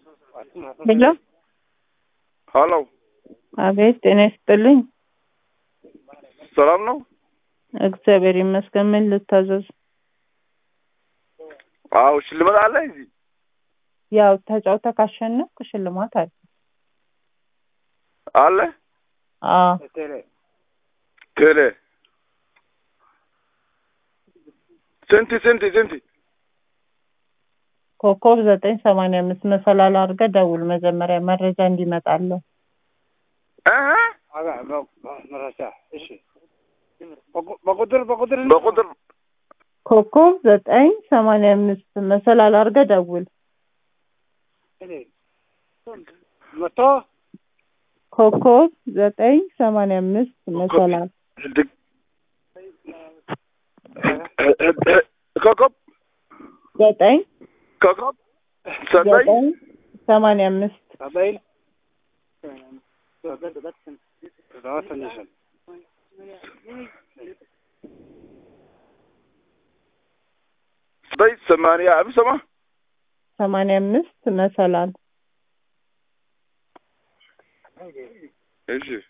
ሄሎ ሀሎ አቤት፣ ጤና ይስጥልኝ። ሰላም ነው? እግዚአብሔር ይመስገን። ምን ልታዘዝ? አዎ ሽልማት አለ እዚህ? ያው ተጫውተህ ካሸነፍክ ሽልማት አለ። አለ አዎ ቴሌ ስንት ስንት ስንት? ኮከብ ዘጠኝ ሰማንያ አምስት መሰላል አድርገህ ደውል መጀመሪያ መረጃ እንዲመጣለን። እህ በቁጥር በቁጥር በቁጥር ኮከብ ዘጠኝ ሰማንያ አምስት መሰላል አድርገህ ደውል። መቶ ኮከብ ዘጠኝ ሰማንያ አምስት መሰላል ኮከብ ዘጠኝ ኮከብ ዘጠኝ ዘጠኝ ሰማንያ አምስት ዘጠኝ ትንሽ ዘጠኝ ሰማንያ አምስት ሰማ ሰማንያ አምስት መሰላል እሺ